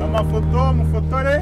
amafoto mufotore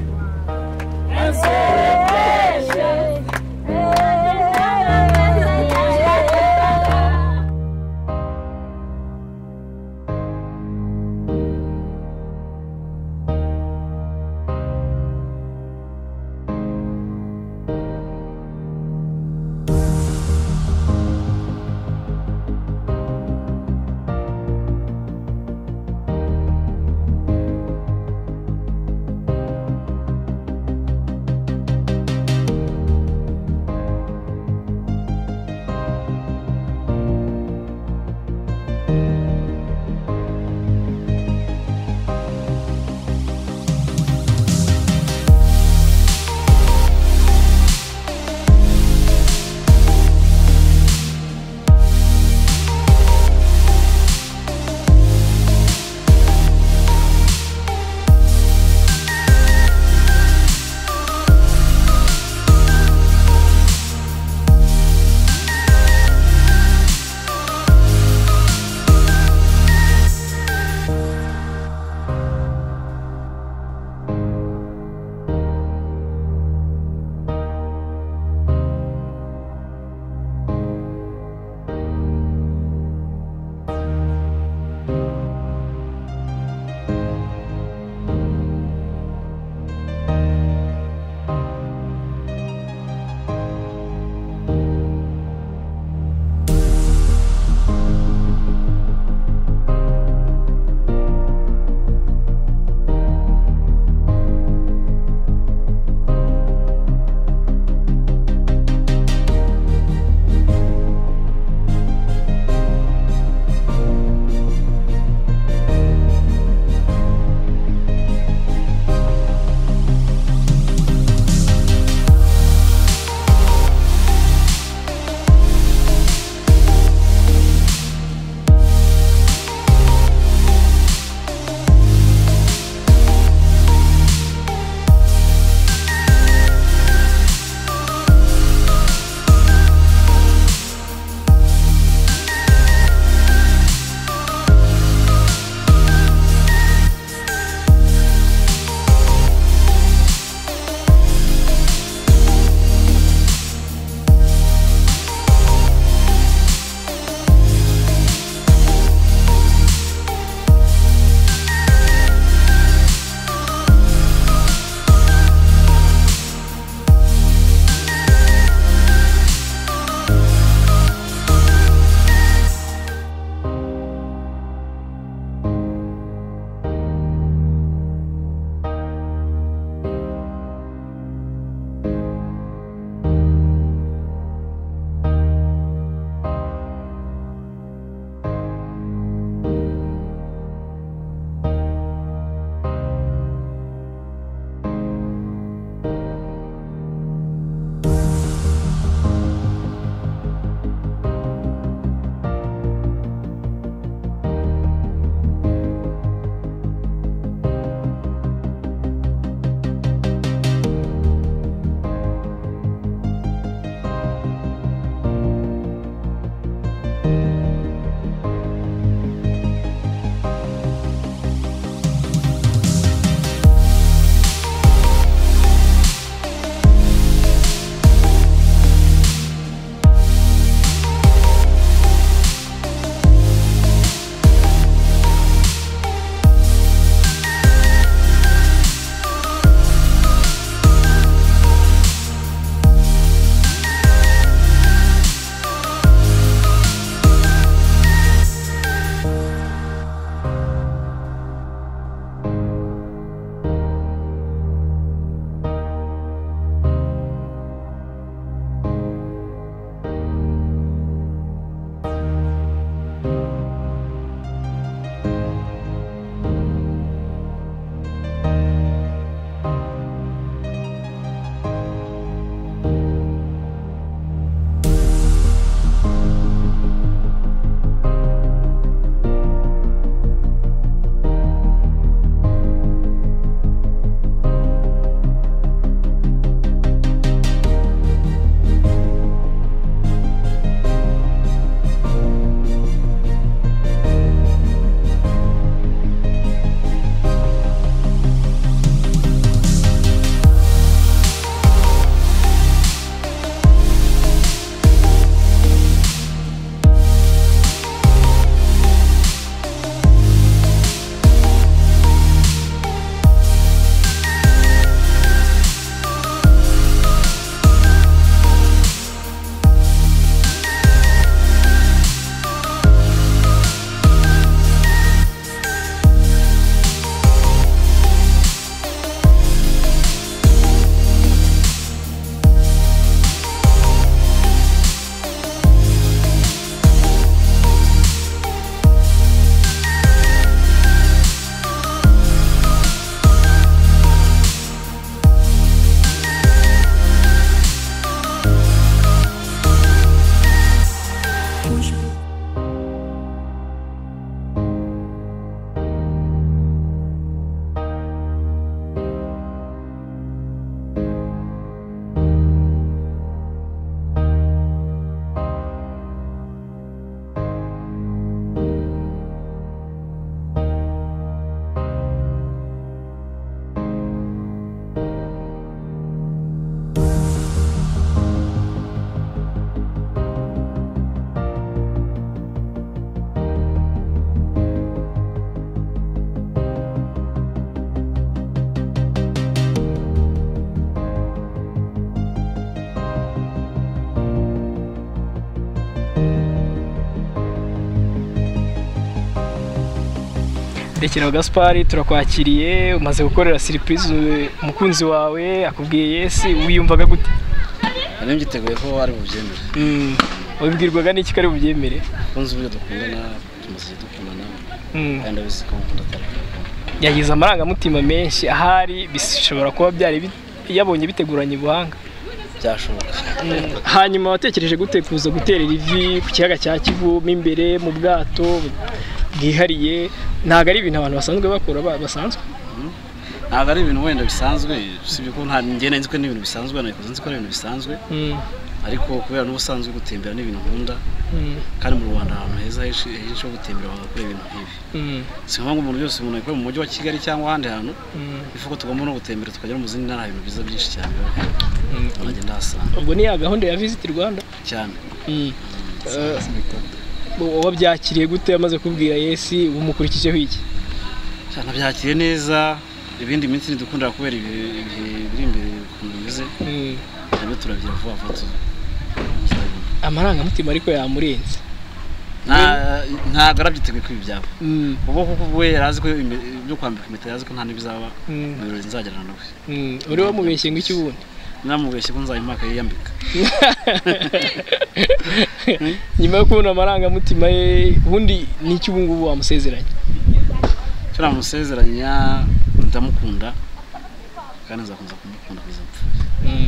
Rekeraho Gaspari turakwakiriye umaze gukorera siripurize umukunzi wawe akubwiye yesi wiyumvaga gute nari mbyiteguye ko ari bubyemere Mm, wabibwirwaga n'iki kari bubyemere kunzi uburyo dukundana tumaze dukundana Mm, kandi abizi ko nkunda tarika yagize amarangamutima menshi ahari bishobora kuba byari bi- yabonye biteguranye ubuhanga byashoboka Mm, hanyuma watekereje gute kuza guterera ivi ku kiyaga cya kivu mo imbere mu bwato bwihariye ntabwo ari ibintu abantu basanzwe bakora ba- basanzwe ntabwo ari ibintu wenda bisanzwe usibye ko nta ngenda nzi ko ni ibintu bisanzwe ntabwo nzi ko ari ibintu bisanzwe Mm, ariko kubera n'ubusanzwe gutembera ni ibintu nkunda mm, kandi mu rwanda ahantu heza henshi henshi ho gutembera bagakora ibintu nk'ibi mm, si ngombwa umuntu byose umuntu abikorera mu mujyi wa kigali cyangwa ahandi hantu mm, bivuga ko tugomba no gutembera tukagera mu zindi ntara hari ibintu byiza byinshi cyane biba bihari. mm. umuntu agenda ahasanga ubwo ni ya gahunda ya visiti rwanda cyane Mm. Eh, wabyakiriye gute amaze kubwira yesi umukurikijeho iki cyane byakiriye neza ibindi minsi ntidukundira kubera ibihe ibihe biri imbere ukuntu bimeze Mm. nabyo turabyira vuba vuba tu- amarangamutima ariko yamurenze Nta- ntabwo arabyiteguye ko ibi byaba Mm, ubu kuko we yari azi ko ime- ibyo kwambika impeta yari azi ko nta n'ibizaba mu mm, birori nzagirana nawe mm. uri wamubeshye ngo iki ubundi namubeshye ko nzayimaka yiyambika nyuma yo kubona amarangamutima ye ubundi ni iki ubu ngubu wamusezeranye cyo namusezeranya ndamukunda kandi nzakomeza kumukunda kugeza apfuye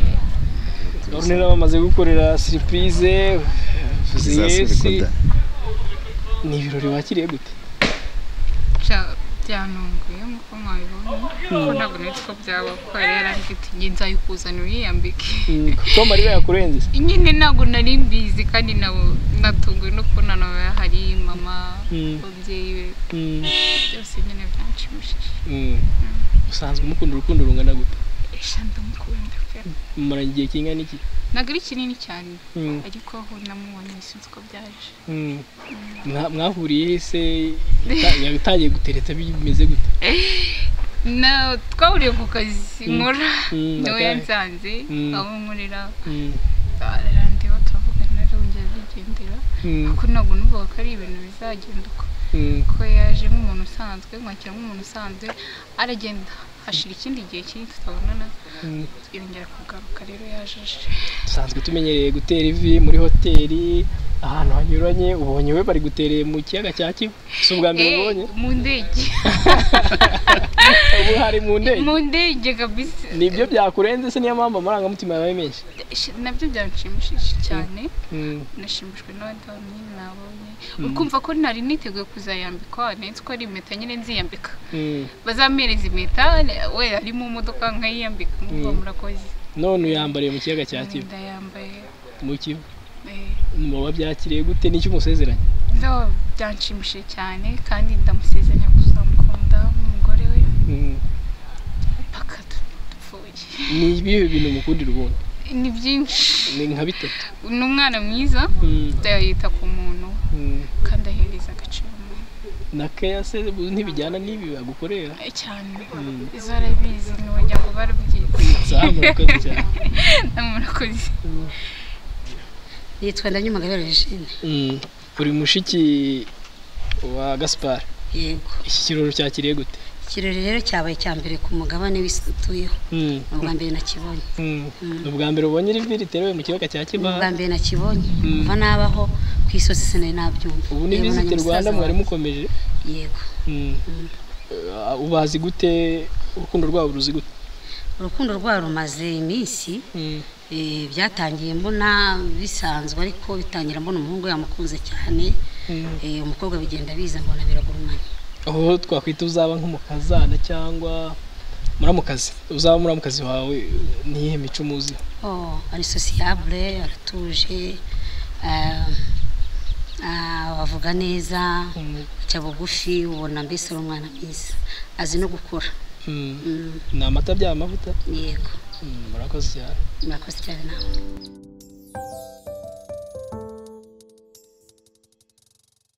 none nabo bamaze gukorera siripurize uvuze yesi ni ibirori wakiriye gute Bya- byantunguye nk'uko mwabibonye kuko ntabwo nari ko byabaho kuko yari yarambwira ati nzayikuzanira uyiyambike Mm, tom ariwe yakurenze se nyine ntabwo nari mbizi kandi nabo- natunguwe no kubona nawe hari mama Mm. ababyeyi be Mm, byose nyine byanshimishije mm. usanzwe umukunda urukundo rungana gute esha ndamukunda pe mumaranye igihe kingana iki ntabwo ari kinini cyane Mm, ariko aho namubonye sinzi ko byaje mm. Mwa- mwahuriye se yata- yatangiye gutereta bimeze gute na twahuriye ku kazi Mm. nkora Mm, niwe akahe. yansanze Mm. aho nkorera Mm, ararandeba turavugana arongera arigendera mm, kuko ntabwo numvaga ko ari ibintu bizagenda uko mm, kuko yaje nk'umuntu usanzwe nkwakira nk'umuntu usanzwe aragenda hashira ikindi gihe kinini tutabonana mm. yongera kugaruka rero yaje aje dusanzwe tumenyereye gutera ivi muri hoteli ahantu hanyuranye ubonye we bari gutereye mu kiyaga cya kivu si ubwa mbere Eh, ubonye mu ndege ubu hari mu ndege mu ndege kabisa nibyo byakurenze se niyo mpamvu amarangamutima yabaye menshi Sh- nabyo byanshimishije cyane Mm, nashimishijwe n'abandi bantu nyine nabonye ukumva ko nari niteguye kuzayambikwa ndetse ko ari impeta nyine nziyambika mm. bazampereza impeta we ari mu modoka nkayiyambika nkumva Mm. murakoze none uyambariye mu kiyaga cya kivu ndayambaye mu kivu eh, muba byakiriye gute n'icyo umusezeranye No, byanshimishije cyane kandi ndamusezeranya kuzamukunda nk'umugore we Mm. paka dupfuye ni ibihe bintu mukundira ubundi ni byinshi ni nka bitatu ni umwana mwiza Mm, yita ku muntu mm. kandi ahereza agaciro umuntu na keya se bu- ntibijyana n'ibi bagukorera Eh, cyane Mm. izo arabizi ntiwongera ngo barabyize zamurakoze cyane murakoze yitwa ndanyumugabira regine Mm. uri mushiki wa gaspar yego iki kirori cyakiriye gute ikirori rero cyabaye icya mbere ku mugabane w'isi dutuyeho Mm, ni ubwa mbere nakibonye mm. ni ubwa mbere ubonye rivi riterewe mu kiyaga cya ni ubwa kibaha mbere nakibonye Mm. kuva nabaho ku isosi sinari nabyumva ubu ni Yewe, na visiti rwanda musaza mwari wanjye. mukomeje yego Mm. Uh, ubazi gute urukundo rwabo ruzi gute urukundo rwabo rumaze iminsi Mm, eh, byatangiye mbona bisanzwe ariko bitangira mbona umuhungu yamukunze cyane mm. eh, umukobwa bigenda biza mbona biragurumanye aho twakwita uzaba nk'umukazana cyangwa muramukazi uzaba muramukazi wawe niyihe mico umuzi Oh, ari sosiyabure aratuje ah, ah, avuga neza Mm, aca bugufi ubona mbese ari umwana mwiza azi no gukora mm. Mm, ni amata byaba amavuta yego Mm, murakoze cyane murakoze cyane nawe